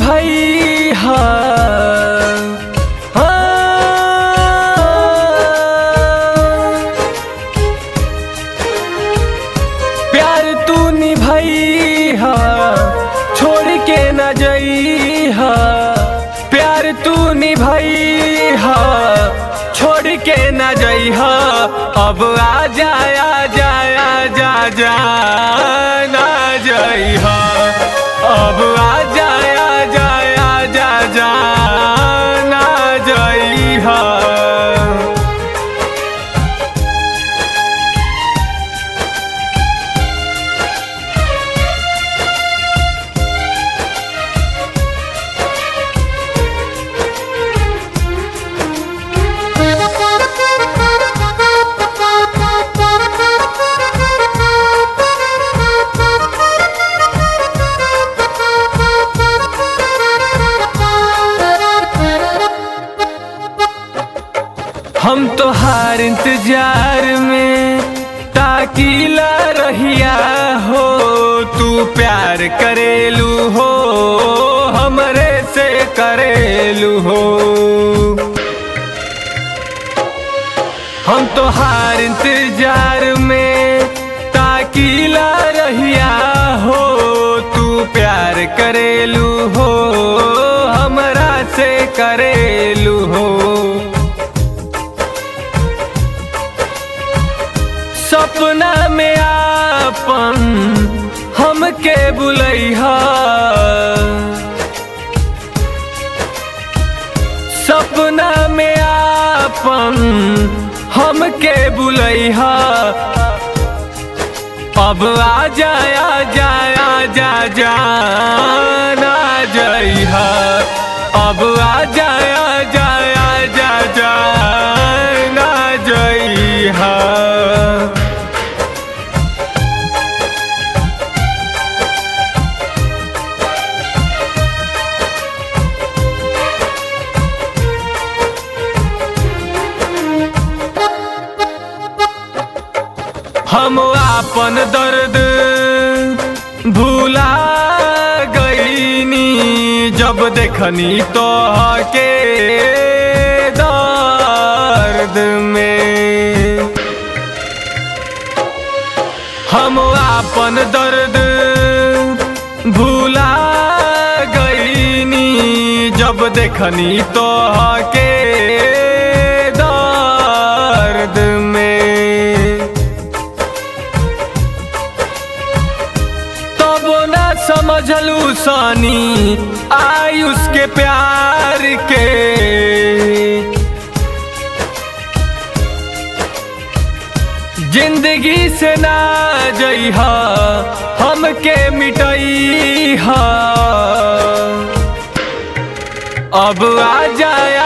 निभई हा प्यार तू निभई हा छोड़ के न जई हा प्यार तू निभई हा छोड़ के न जई हा अब आ जाया जाया जा जा ना जई हा अब आ जाया जाया जा जा ना जई हा हम तो हार इंतजार में ताकीला रहिया हो तू प्यार करेलू हो हमरे से करेलू हो हम तो हार इंतजार में ताकीला रहिया हो तू प्यार करेलू हो हमरा से करेलू हो सपना में आपन हमके बुलैहा सपना में आपन हमके बुलैहा अब आ जाया जाया जा जा ना जइहा अब आ जाया जाया जा जा ना जइहा हम आपन दर्द भूला गईनी जब देखनी तो के दर्द में हम आपन दर्द भूला गईनी जब देखनी तो के दर्द में तब न समझलू सानी आयुष के प्यार के जिंदगी से ना जइहा हमके मिटइहा अब आ जाया